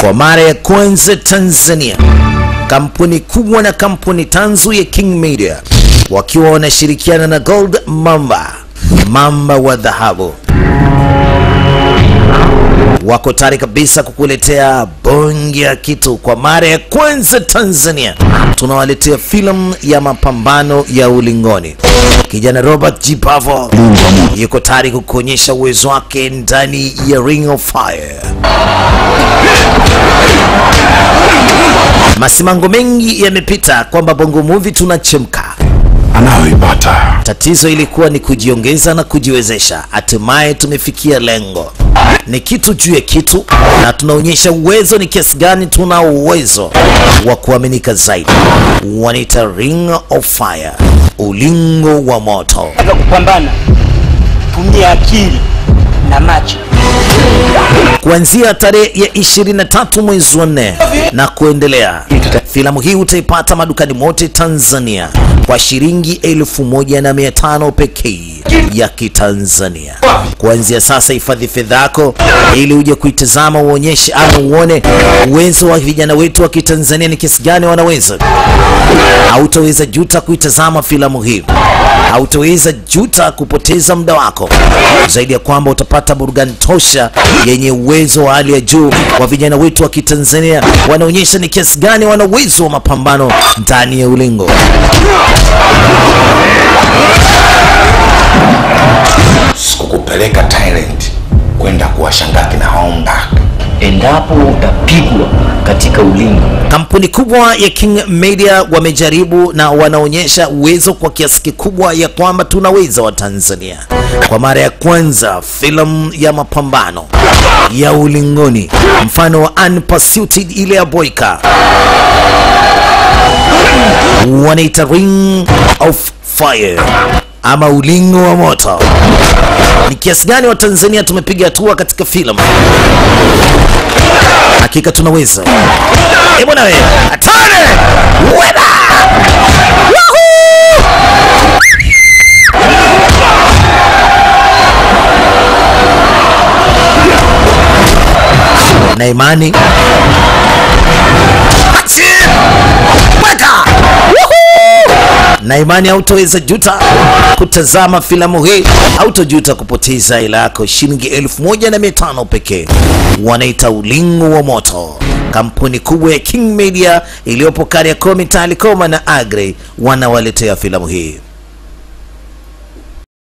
Kwa mara ya kwanza Tanzania, kampuni kubwa na kampuni tanzu ya King Media wakiwa wanashirikiana na Gold Mamba, mamba wa dhahabu, wako tayari kabisa kukuletea bonge ya kitu. Kwa mara ya kwanza Tanzania, tunawaletea filamu ya mapambano ya ulingoni. Kijana Robert G. Pavo yuko tayari kukuonyesha uwezo wake ndani ya Ring of Fire. Masimango mengi yamepita kwamba Bongo Movie tunachemka. anayoipata Tatizo ilikuwa ni kujiongeza na kujiwezesha. Hatimaye tumefikia lengo, ni kitu juu ya kitu, na tunaonyesha uwezo ni kiasi gani tuna uwezo wa kuaminika zaidi. Wanaita Ring of Fire, ulingo wa moto. Katika kupambana tumia akili na macho. kuanzia tarehe ya 23 mwezi wa nne na kuendelea. Filamu hii utaipata madukani mote Tanzania kwa shilingi elfu moja na mia tano pekee ya Kitanzania. Kuanzia sasa, hifadhi fedha yako ili uje kuitazama, uonyeshe ama uone uwezo wa vijana wetu wa Kitanzania ni kiasi gani wanaweza. Hautaweza juta kuitazama filamu hii, hautaweza juta kupoteza muda wako, zaidi ya kwamba utapata burudani tosha yenye uwezo wa hali ya juu wa vijana wetu wa Kitanzania. Wanaonyesha ni kiasi gani wana uwezo wa mapambano ndani ya ulingo. sikukupeleka Thailand kwenda kuwashangaa kina Hongak. endapo utapigwa katika ulingo Kampuni kubwa ya King Media wamejaribu na wanaonyesha uwezo kwa kiasi kikubwa ya kwamba tunaweza wa Tanzania. Kwa mara ya kwanza filamu ya mapambano ya ulingoni mfano wa Unpursued ile ya Boyka wanaita Ring of Fire ama ulingo wa moto. Ni kiasi gani wa Tanzania tumepiga hatua katika filamu? Hakika tunaweza. Eh bwana we, hatari! Weda! Wahoo! Na imani Achi! Weka! Wahoo! na imani hautoweza juta kutazama filamu hii, hautojuta kupoteza hela yako shilingi elfu moja na mia tano pekee. Wanaita ulingo wa moto, kampuni kubwa ya King Media iliyopo Kariakoo, Mitaani Koma na Agre, wanawaletea filamu hii.